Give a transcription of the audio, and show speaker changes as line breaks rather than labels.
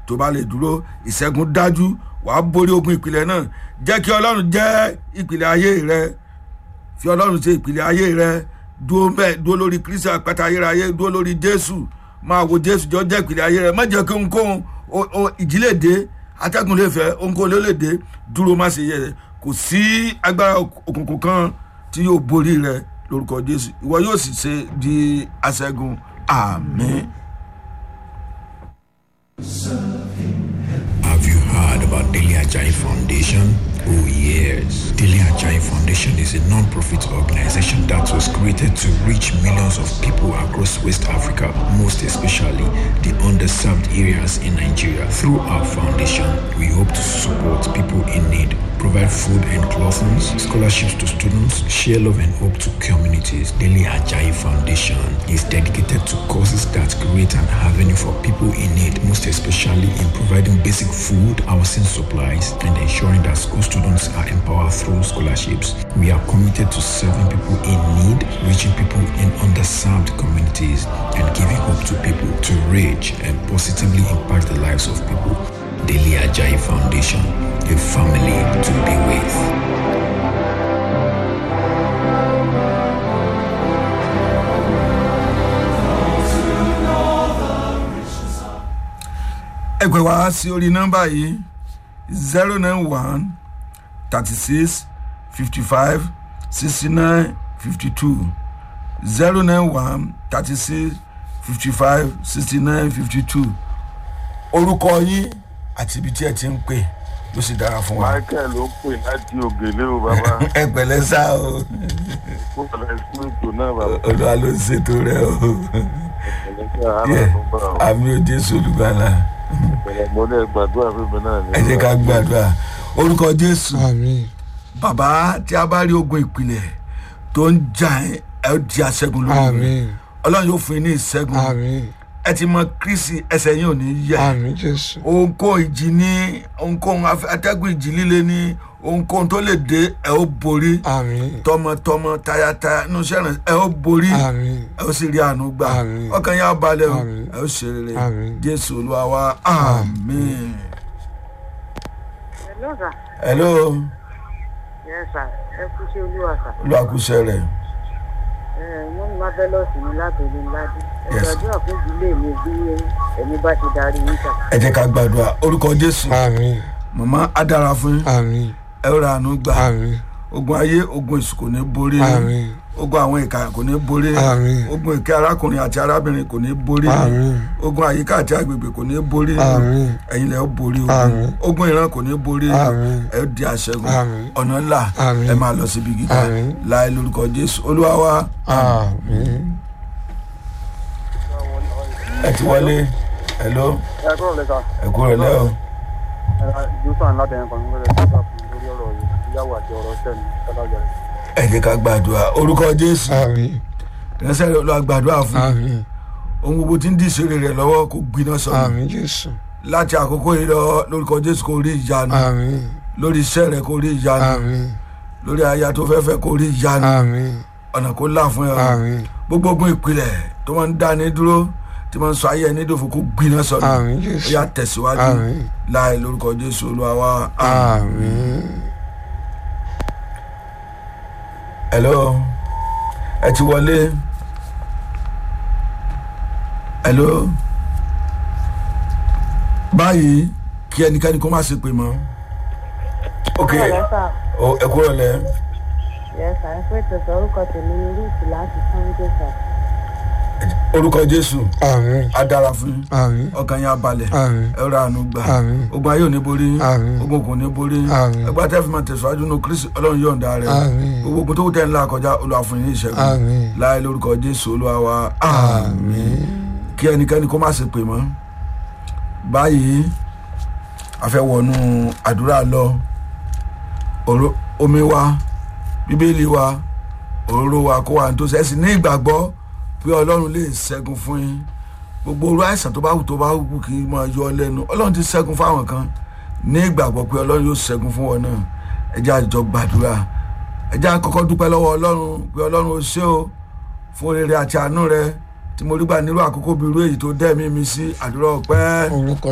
tó bá lè dúró ìṣẹ́gun dájú wàá borí ogun ìpìlẹ̀ náà jẹ́ kí ọlọ́run jẹ́ ìpìlẹ̀ ayé rẹ fi ọlọ́run ṣe ìpìlẹ̀ ayé rẹ dúró bẹ́ẹ̀ dúró lórí kristi àpáta ayérayé dúró lórí jésù máa wo jésù jọ jẹ́ ìpìlẹ̀ ayé rẹ má jẹ́ kí ohunkóhun ìjìlè dé atẹ́gùn lè fẹ́ ohunkóhun ló lè dé dúró má ṣe yẹ kò sí agbára òkùnkùn kan tí yóò borí rẹ lórúkọ jésù ìwọ yóò sì ṣe di aṣẹ́gun àmín.
Have you heard about Daily Ajayi Foundation? Oh yes. Daily Ajayi Foundation is a non-profit organization that was created to reach millions of people across West Africa, most especially the underserved areas in Nigeria. Through our foundation, we hope to support people in need, provide food and clothing, scholarships to students, share love and hope to communities. Daily Ajayi Foundation is dedicated to causes that create an avenue for people in need, most especially in providing basic food, housing supplies, and ensuring that school students are empowered through scholarships. We are committed to serving people in need, reaching people in underserved communities, and giving hope to people to reach and positively impact the lives of people. Daily Ajayi Foundation, a family to be with.
ẹ pè wá sí orí nọ́mbà yìí zero nine one thirty six fifty five sixty nine fifty two zero nine one thirty six fifty five sixty nine fifty two orúkọ yín àti ibi tí ẹ ti ń pè ló sì dára fún wa.
michael ló pè láti ògèlè o bàbá
ẹ pẹ̀lẹ́ sá o
kó pẹ̀lẹ́ sí ètò náà bàbá
olúwa ló ń ṣètò rẹ o
pẹ̀lẹ́ sí àárọ̀ tó bá o
àmì ò jésù olùgbàlà
pẹ̀lẹ́ mo lè gbàdúrà fún mi náà ní.
ẹ jẹ́ ká gbàdúrà orúkọ jésù
àmín
bàbá tí a bá rí ogun ìpìlẹ̀ tó ń jà ẹ́ ẹ ó di aṣẹ́gun lórí rẹ̀
àmín
ọlọ́run yóò fún yín ní ìṣẹ́gun
àmín
ẹ ti mọ kristi ẹsẹ̀ yín ò ní yẹ
àmín jésù
ohunkóhun ìjì ní ohunkóhun afẹ́- atẹ́gùn ìjì líle ní ohunkóhun tó lè dé ẹ ó borí
àmín
tọmọtọmọ tayataya inú sẹ́rìn ẹ ó borí
àmín
ẹ ó sì rí àánú gbà
Àmín.
ọkàn yà balẹ̀ o
Àmín.
ẹ ó ṣe rere
Àmín.
jésù olúwa wa àmín.
Hello, sir.
hello
Yes, sir. Ẹ kú sí olúwa, sir.
olùwàkúṣe rẹ̀
Ẹ wọ́n ní Marvelous ní látòlú ńlájú. Ẹ
Yes.
gbàdúrà fún ìdílé mi bí ẹ̀mí bá ti darí yín sà.
ẹ jẹ́ ká gbàdúrà orúkọ jésù
àmín
màmá á dára fún yín
àmín
ẹ ó ra àánú gbà
àmín
ogun ayé ogun èṣù kò ní borí yín.
àmín
ogun àwọn ìka kò ní borí
Àmín.
ogun ìkẹ́ arákùnrin àti arábìnrin kò ní borí
Àmín.
ogun àyíká àti agbègbè kò ní borí
Àmín.
ẹ̀yin lẹ́ ó borí
Àmín.
ogun ogun ìran kò ní borí
Àmín.
ẹ ó di aṣẹ́gun
Àmín.
ọ̀nà ńlá
Àmín.
ẹ máa lọ síbi gíga
Àmín.
láì lórúkọ jésù olúwa wa
àmín
ẹ ti wọlé hello
ẹ kúrò lẹ́ka
ẹ kúrò lẹ́ o
jùsàn látẹ̀yìn kan nígbà tí wọ́n fún lórí ọ̀rọ̀ ìyàwó àti ọ̀rọ̀ sẹ́ni tọ́lájà rẹ̀.
ẹ jẹ́ ká gbàdúrà orúkọ jésù
àmín
ìránṣẹ́ rẹ̀ olúwa gbàdúrà fún
àmín
ohun gbogbo tí ń dí ìṣeré rẹ̀ lọ́wọ́ kó gbiná sọ̀rọ̀
àmín jésù
láti àkókò yìí lọ lórúkọ jésù kó rí ìyanu
àmín
lórí iṣẹ́ rẹ̀ kó rí ìyanu
àmín
lórí aya tó fẹ́ fẹ́ kó rí ìyanu
àmín
ọ̀nà kó là fún ẹ o
àmín
gbogbo ogun ìpìlẹ̀ tó máa ń dá ní dúró tí máa ń sọ ayé ẹni dòfò kó gbiná sọ̀rọ̀
àmín
ó
jésù
yà tẹ̀síwájú
àmín
láì lórúkọ jésù olúwa wa
àmín
hello ẹ ti wọlé hello báyìí kí ẹnikẹ́ni kó má ṣe pè mọ́ ok
Ọ̀rẹ́ sà.
o- ẹ kúrò lẹ
Yes, sir. Ẹ pé tẹ̀sán orúkọ tèmi ní Rúùtù láti Sunday, sir.
orúkọ jésù
àmín
á dára fún yín
àmín
ọkàn yín á balẹ̀
àmín
ẹ rà àánú gbà
àmín
ogun ayé ò ní borí yín
Àmín.
ogun kò ní borí yín
Àmín.
ẹgbẹ́ tẹ́ fi máa tẹ̀síwájú nù kristi ọlọ́run yọ̀ǹda rẹ̀
Àmín.
gbogbo ogun tó kù tẹ̀ ńlá kọjá olúwa fún yín ní ìṣẹ́gun
Àmín.
láì lórúkọ jésù olúwa wa àmín kí ẹnikẹ́ni kó má ṣe pè mọ́ báyìí a fẹ́ wọnú àdúrà lọ Òró- omi wa bíbélì wa òróró wa kó wa tó sẹ́sì ní ìgbàgbọ́ pé ọlọ́run lè ṣẹ́gun fún yín gbogbo orú àìsàn tó bá wù tó bá wù kí n máa yọ ọ lẹ́nu ọlọ́run ti ṣẹ́gun fáwọn kan ní ìgbàgbọ́ pé ọlọ́run yóò ṣẹ́gun fún wọn náà ẹ jẹ́ àjọ gbàdúrà ẹ jẹ́ àkọ́kọ́ dúpẹ́ lọ́wọ́ ọlọ́run pé ọlọ́run ó ṣe o fún rere àti àánú rẹ tí mo rí gbà nírú àkókò bí irú èyí tó dẹ́ mi mi sí àdúrà ọpẹ́.
orúkọ